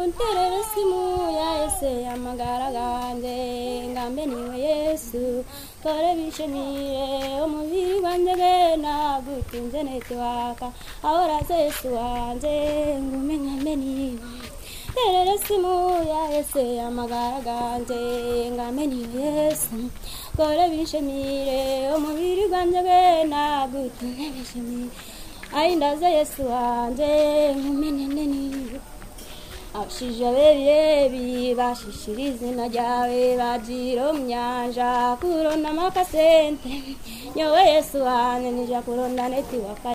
nterere simu ya ese amagara ganjye ngambe niwe yesu dore bishimire umubiri wanjye bena gutinze nete waka ahoraze yesu wanjye ngumenyembe niwe nterere simu ya ese amagara ganjye ngambe niwe yesu dore bishimire umubiri wanjye bena gutinze bishimire ayi ndaze yesu wanjye ngumenyembe niwe abashije abebirebi bashishira izina ryawe bagira myanja kuronda amakasente nyowe yesu wanjye nija kuronda neti waka